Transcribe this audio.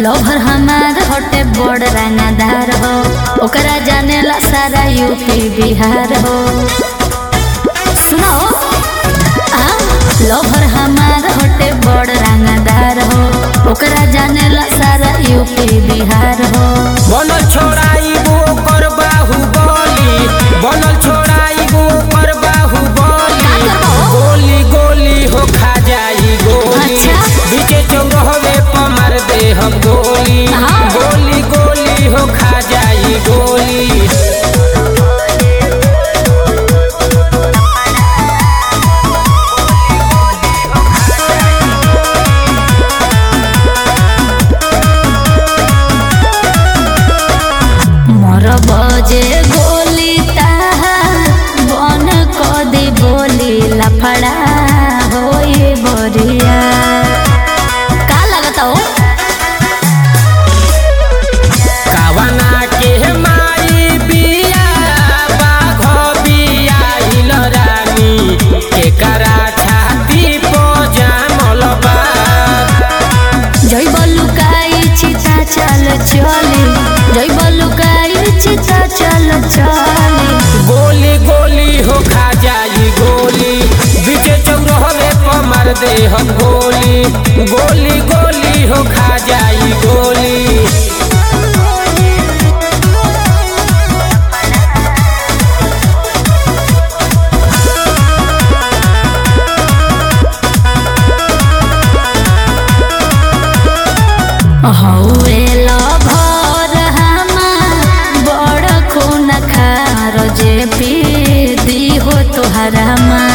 लोभर हमार होटे बड़ रंगदार हो ओकरा जानेला सारा यूपी बिहार हो सुनो आ लोभर हमार होटे बड़ रंगदार हो ओकरा जानेला सारा यूपी बिहार हो बनल छोड़ाई वो कर बाहुबली बनल छोड़ाई वो कर बाहुबली का करबो? गोली गोली हो खा जाई गोली अच्छा। बीचे चौराहे पर मार दे हम गोली हाँ। गोली गोली हो खा जाई गोली मोर बजे गोली ताहा बन कदी बोली लफड़ा होई बरिया का लगता हो कावना के माई बिया बाघ बिया इल रानी एकरा छाती पो जामल बा जय बलुकाई चिता चल चली जय बलुकाई चिता चल चली गोली गोली हो खा जाई गोली बीचे चौराहे पर मार दे हम गोली गोली गोली हो खा जाई गोली हौवे लभर हमार बड़ खून खार जे पी दी हो तोहरा माँ